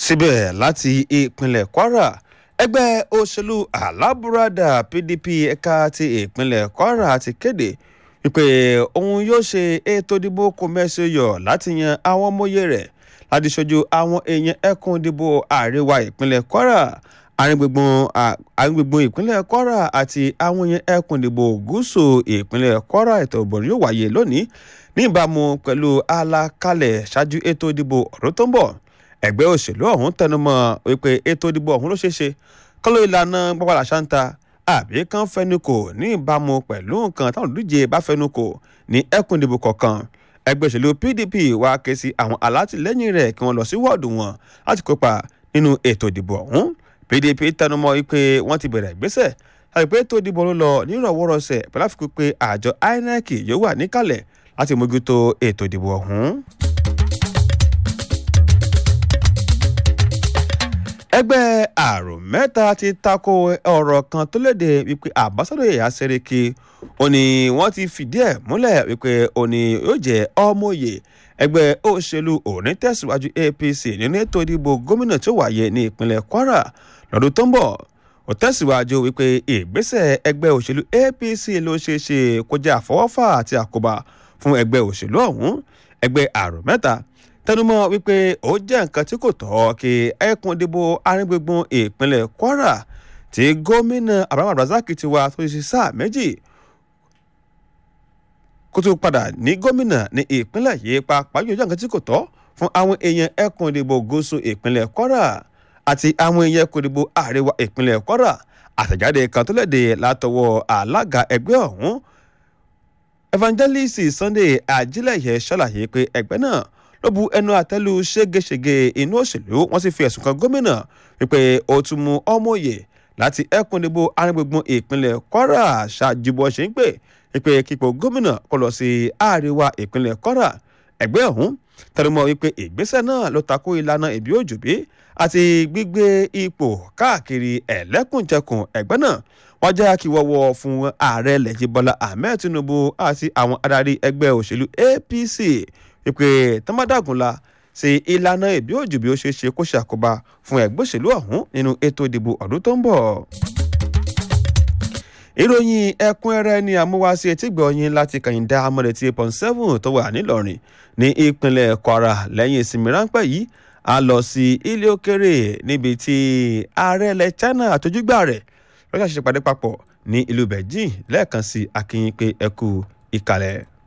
síbẹ̀ láti ìpínlẹ̀ kwara ẹgbẹ́ òṣèlú alábùradà pdp ẹ̀ka ti ìpínlẹ̀ kwara ti kéde wípé òun yóò ṣe ètò ìdìbò kòmẹ́sọ̀yọ̀ láti yan àwọn ọmọye rẹ̀ láti ṣojú àwọn èèyàn ẹkùn ìdìbò àríwá ìpínlẹ̀ kwara àríngbùngbùn ìpínlẹ̀ kwara àti àwọn èèyàn ẹkùn ìdìbò gúúsù ìpínlẹ̀ kwara ètò ìbò yóò wáyé lónìí ní ìbámu pẹ̀lú àlàkalẹ̀ ṣáájú ètò ìdìbò ọdún tó ń bọ̀ ẹgbẹ́ òṣèlú ọ̀hún tẹnumọ́ wípé ètò ìdìbò ọ̀hún ló ṣeé ṣe kọ́lọ́ ìlànà gbọ́padà ṣáńtà àbí kan fẹnukò ní ìbámu pẹ̀lú nǹkan táwọn olùdíje bá fẹnukò ní ẹkùn ìdìbò kọ̀ọ̀kan ẹgbẹ́ òṣèlú pdp wá ké sí àwọn alátìlẹ́yìn rẹ̀ kí wọ́n lọ sí wọ́ọ̀dù wọn láti kópa nínú ètò ìdìbò ọ̀hún pdp tẹnumọ́ wípé wọ́n ti bẹ̀rẹ̀ ìgbésẹ̀ láti pé ètò ìdìbò ló lọ nírọ̀wọ́rọ̀sẹ̀ pẹ̀lú àfikún pé àjọ inec yóò wà níkàlẹ̀ láti mójútó ètò ìdìbò ọ̀hún. ẹgbẹ́ àrò mẹ́ta ti tako ọ̀rọ̀ kan tó léde wípé àbásádọ̀ yẹ̀yà sẹ́rẹ̀kì ó ní wọ́n ti fìdí ẹ̀ múlẹ̀ wípé ó ní yóò jẹ́ ọmọye ẹgbẹ́ òṣèlú òní tẹ̀síwájú apc nínú ètò ìdìbò gómìnà tó wáyé ní ìpínlẹ̀ kwara lọ́dún tó ń bọ̀ ó tẹ̀síwájú wípé ìgbésẹ̀ ẹgbẹ́ òṣèlú apc ló ṣeé ṣe kó jẹ́ àfọwọ́fà àti àkóbá fún ẹgbẹ́ òṣèlú ọ̀hún ẹgbẹ́ àrò mẹ́ta tẹnumọ́ wípé ó jẹ́ nǹkan tí kò tọ́ kí ẹkùn ìdìbò aríngbùngbùn ìpínlẹ̀ kwara tí gómìnà abraham abdulrasaq ti wá tó ṣe sáà méjì kó tó padà ní gómìnà ní ìpínlẹ̀ yìí pàápàá yóò jẹ́ nǹkan tí kò tọ́ fún àwọn èèyàn ẹkùn ìdìbò gúúsù ìpínlẹ̀ kwara àti àwọn èèyàn ẹkùn ìdìbò àríwá ìpínlẹ̀ kwara àtẹ̀jáde kan tó léde látọwọ́ alága ẹgbẹ́ ọ̀hún evangelist sunday ajílẹ̀yẹ ṣàlàyé pé ẹgbẹ́ náà ló bu ẹnu àtẹ́lu ségesège inú òṣèlú wọ́n sì fi ẹ̀sùn kan gómìnà wípé ó tún mú ọmọye láti ẹkùn ìdìbò arìngbùngbùn ìpínlẹ̀ kwara ṣáájú bó ṣe ń pè wípé kíkọ gómìnà kó lọ sí àríwá ìpínlẹ̀ kwara ẹgbẹ́ ọ̀hún tẹnumọ́ wípé ìgbésẹ̀ náà ló takò ìlànà ìbí òjòbí àti gbígbé ipò káàkiri ẹ̀lẹ́kùnjẹkùn ẹgbẹ́ náà wọ́n jẹ́ kí wọ́wọ́ fún ààrẹ lẹ́yìn bọ́lá ahmed tinubu àti àwọn adarí ẹgbẹ́ òṣèlú apc wípé tọ́mádàgúnla sí ìlànà ìbí òjò bí ó ṣe ṣe kó ṣàkóbá fún ẹgbẹ́ òṣèlú ọ̀hún nínú ètò ìdìbò ọdún tó ń bọ̀. ìròyìn ẹ̀kúnrẹ́rẹ́ ni àmúwáṣí etígbọ̀ọ́yìn láti kàyíndá amọ̀lẹ̀tì pọ̀n seven tó wà nílọrin ní ìpínlẹ̀ kwara lẹ́yìn ìsinmi ráńpẹ́ yìí a lọ sí ilé òkèrè níbi tí ààrẹ ilẹ̀ china àtọ́júgbà rẹ̀ lọ́jà ṣe pàdé papọ̀ ní ìlú beijing lẹ́ẹ̀kan sí akínyìn pé ẹkú ìkàlẹ̀.